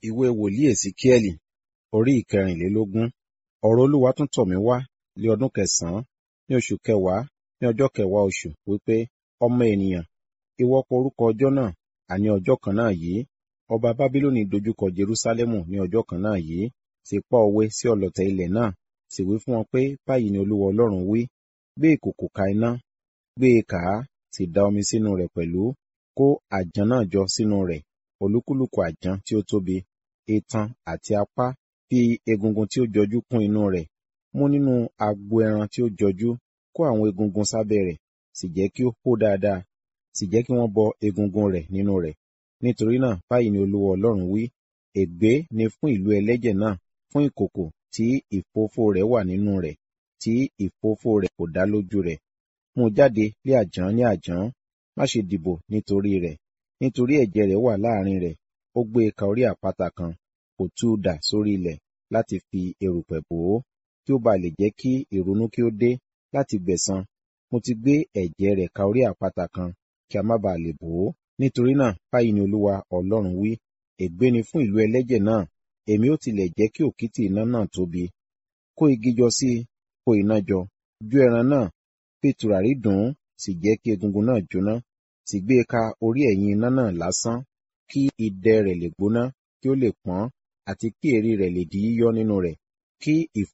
Ìwé wòlíì Èsíkíẹ́lì orí ìkẹrìnlélógún. Ọ̀rọ̀ Olúwa tún tọ̀ mí wá ní ọdún kẹsàn-án ní oṣù kẹwàá ní ọjọ́ kẹwàá oṣù wípé, ọmọ ènìyàn, ìwọ kọ orúkọ ọjọ́ náà, àní ọjọ́ kan náà yìí. Ọba Bábílónì dojúkọ Jerúsálẹ́mù ní ọjọ́ kan náà yìí, sì pa òwe sí ọlọ̀tẹ̀ ilẹ̀ náà, sì wí fún wọn pé, báyìí ni Olúwa Ọlọ́run wí, gbé ìkòkò ka iná, gbé e kà á, sì da omi sínú rẹ̀ pẹ̀lú, kó àjàn náà jọ sínú rẹ̀, olúkúlùkù àjàn tí ó tóbi, itan àti apá, fi egungun tí ó jọjú kún inú rẹ̀. Mú nínú agbo ẹran tí ó jọjú, kó àwọn egungun sábẹ́ rẹ̀, sì jẹ́ kí ó hó dáadáa, sì jẹ́ kí wọ́n bọ egungun rẹ̀ nínú rẹ̀. Nítorí náà, báyìí ni Olúwa Ọlọ́run wí, ègbé ni fún ìlú ẹlẹ́jẹ̀ náà, fún ìkòkò tí ìfófó rẹ̀ wà nínú rẹ̀, tí ìfófó rẹ̀ kò dá lójú rẹ̀. Mú jáde lé àjàn ní àjàn, má ṣe dìbò nítorí rẹ̀, nítorí ẹ̀jẹ̀ rẹ̀ wà láàrin rẹ̀. Ó gbé e ka orí àpáta kan, kò tú u dà sórí ilẹ̀ láti fi erùpẹ̀ bò ó, kí ó ba lè jẹ́ kí ìrunú kí ó dé láti gbẹ̀san. Mo ti gbé ẹ̀jẹ̀ rẹ̀ ka orí àpáta kan, kí a má ba lè bò ó. Nítorí náà, báyìí ni Olúwa Ọlọ́run wí, ègbé ni fún ìlú ẹlẹ́jẹ̀ náà, èmi ó tilẹ̀ jẹ́ kí òkìtì iná náà tóbi. Kó igi jọ sí i, kó iná jọ, jó ẹran náà, fi tùràrí dùn ún, sì jẹ́ kí egungun náà jóná, sì gbé e ka orí ẹ̀yìn iná náà lásán, kí idẹ rẹ̀ lè gbóná, kí ó lè pọ́n, àti kí èérí rẹ̀ lè di yíyọ́ nínú rẹ̀, kí